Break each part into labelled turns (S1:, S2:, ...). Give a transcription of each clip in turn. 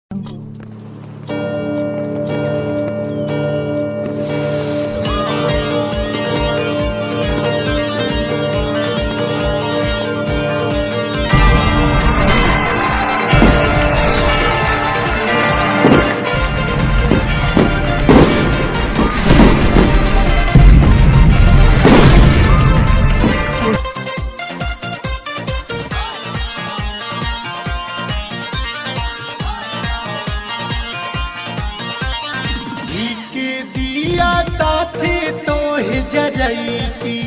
S1: के दिया साथे तोहे जरैती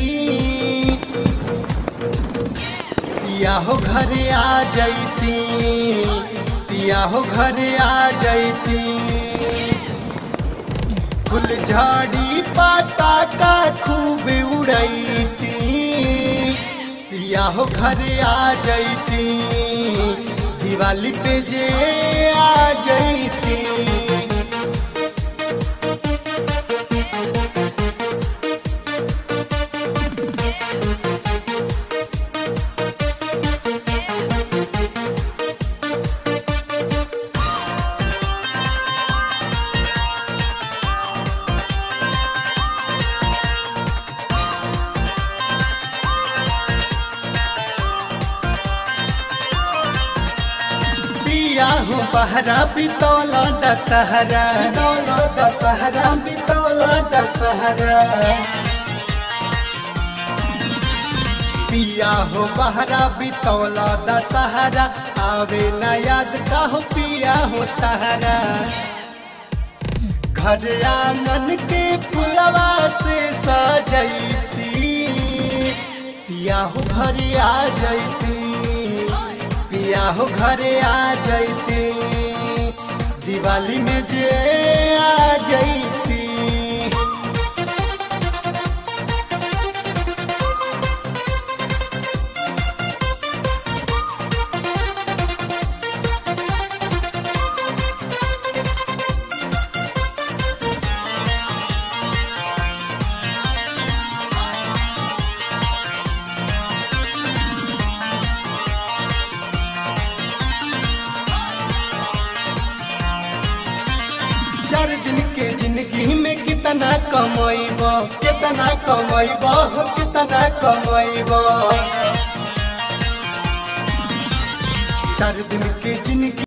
S1: पिया हो घरे आ जैती पिया हो घरे आ जैती फुल झाड़ी पाता का खूब उड़ैती पिया हो घरे आ जैती दिवाली पे जे आ जैती पिया हो बहरा बितौला दशहरा बितौला दशहरा बितौला दशहरा पिया हो बहरा बितौला दशहरा आवे न याद का हो पिया हो तहरा घर आंगन के फुलवा से सजैती पिया हो घर आ जैती पिया हो घरे आ जैती दिवाली में जे आ जैती चार दिन के जिंदगी में कितना कमैब कितना कमैब हो कितना कमैब चार दिन के जिंदगी